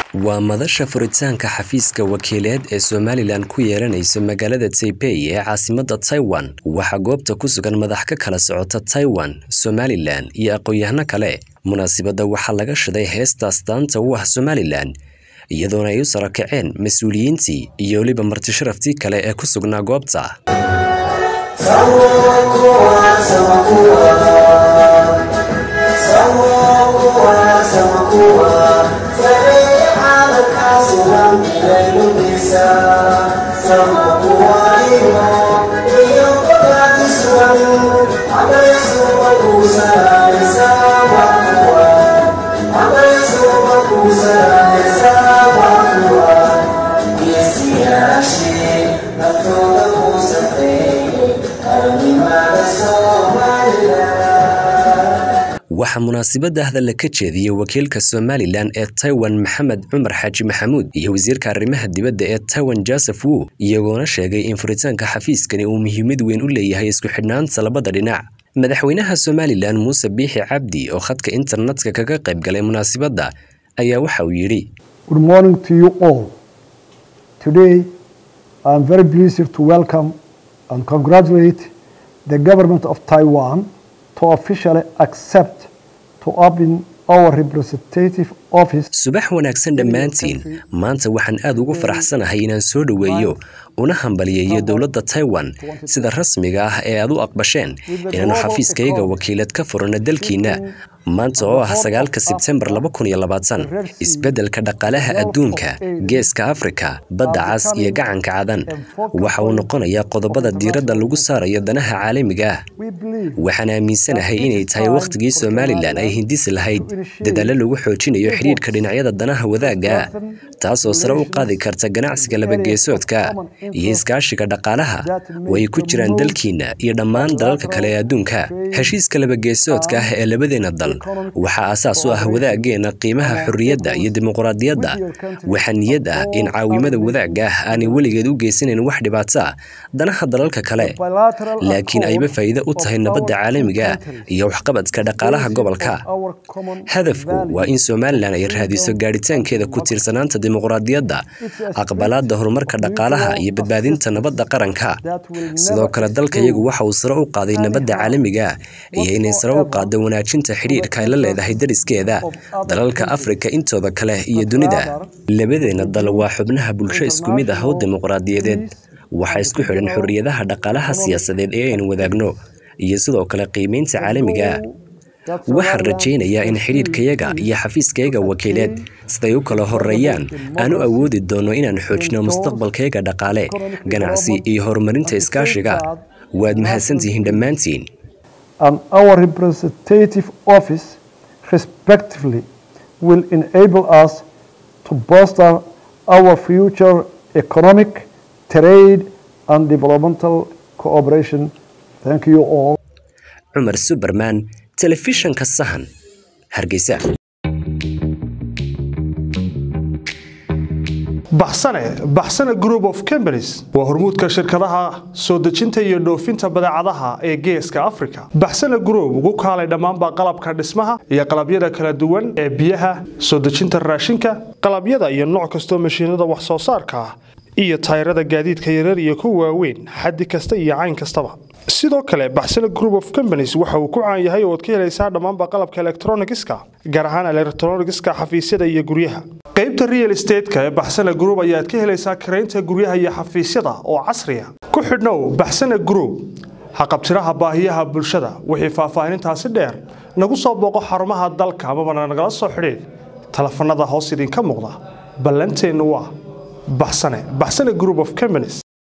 waa madasha furitaanka xafiiska wakiileed ee somalilan ku yeelanayso magaalada taipei ee caasimadda taiwan waxaa goobta ku sugan madax ka kala socota taiwan somalilan iyo aqoon-yahano kale munaasibadda waxaa laga shiday heestaas daanta u ah somalilan iyadoona ay u sara kaceen mas-uuliyiintii iyo weliba martisharaftii kale ee ku sugnaa goobta waxaa munaasibadda hadalla ka jeediyey wakiilka somalilan ee taiwan maxamed cumar xaaji maxamuud iyo wasiirka arrimaha dibadda ee taiwan joseph wu iyagoona sheegay in furitaanka xafiiskani uu muhiimad weyn u leeyahay isku xidhnaanta labada dhinac madaxweynaha somalilan muuse biixi cabdi oo khadka internetka kaga qayb galay munaasibadda ayaa waxa uu yidhi the government of Taiwan to officially accept to open our representative office. subax wanaagsan dhammaantiin maanta waxaan aad ugu faraxsanahay inaan soo dhoweeyo una hambaliyeeyo dowladda taiwan sida rasmiga ah ee aad u aqbasheen inaannu xafiiskayga wakiilad ka furano dalkiinna maanta oo ah sagaalka sebtembar isbeddelka dhaqaalaha adduunka geeska afrika badda cas iyo gacanka cadan waxa uu noqonayaa qodobada diiradda lagu saarayo danaha caalamiga ah waxaan aaminsanahay inay tahay wakhtigii somalilan ay hindisi lahayd dadaallo lagu xoojinayo xidhiidhka dhinacyada danaha wadaagga taasoo sare u qaadi karta ganacsiga labageesoodka iyo iskaashiga dhaqaalaha oo ay ku jiraan dalkiinna iyo dhammaan dalalka kale ee adduunka heshiiska labageesoodka ah ee labadeenna dal waxaa asaas u ah wadaaggeena qiimaha xorriyadda iyo dimuqraadiyadda waxaa niyad ah in caawimada wadaagga ah aanay weligeed u geysanayn wax dhibaato ah danaha dalalka kale laakiin ayba faa'iido u tahay nabadda caalamiga iyo waxqabadka dhaqaalaha gobolka hadafku waa in somalilan ay raadiso gaadhitaankeeda ku tiirsanaanta dimuqraadiyadda aqbalaadda horumarka dhaqaalaha iyo badbaadinta nabadda qaranka sidoo kale dalkayagu waxa uu sare u qaaday nabadda caalamiga iyo inay sare u qaaddo wanaajinta xidhiidhka ay la leedahay dariskeeda dalalka afrika intooda kale iyo dunida labadeenna dal waa xubnaha bulsho isku mid ah oo dimuqraadiyadeed waxaa isku xidhan xorriyadaha dhaqaalaha siyaasadeed ee aynu wadaagno iyo sidoo kale qiimaynta caalamiga waxaan rajaynayaa in xidhiidhkayaga iyo xafiiskayaga wakiileed siday u kala horeeyaan aan u awoodi doonno inaan xoojino mustaqbalkayaga dhaqaale ganacsi iyo horumarinta iskaashiga waad mahadsantihiin dhammaantiin and our representative office respectively will enable us to bolster our future economic, trade and developmental cooperation. Thank you all. cumar suberman telefishanka sahan hargeysa baxsane baxsane group of companies waa hormuudka shirkadaha soo dejinta iyo dhoofinta badeecadaha ee geeska africa baxsane group ugu kaalay dhammaanba qalabka dhismaha iyo qalabyada kala duwan ee biyaha soo dejinta raashinka qalabyada iyo nooc kastoo mashiinada wax soo saarka ah iyo tayrada gaadiidka yarar iyo kuwa waaweyn xaddi kasta iyo cayn kastaba sidoo kale baxsane group of companies waxa uu ku caan yahay ooad ka helaysaa dhammaanba qalabka elektronigiska gaar ahaan elektronigiska xafiisyada iyo guryaha qaybta real estateska ee baxsane group ayaad ka helaysaa karaynta guryaha iyo xafiisyada oo casriya ku xidhnow baxsane group haqabtiraha baahiyaha bulshada wixii faahfaahinintaasi dheer nagu soo booqo xarumaha dalka amabana nagala soo xidhiid telefanada hoos idinka muuqda ballanteennu waa baxsane baxsane group of companies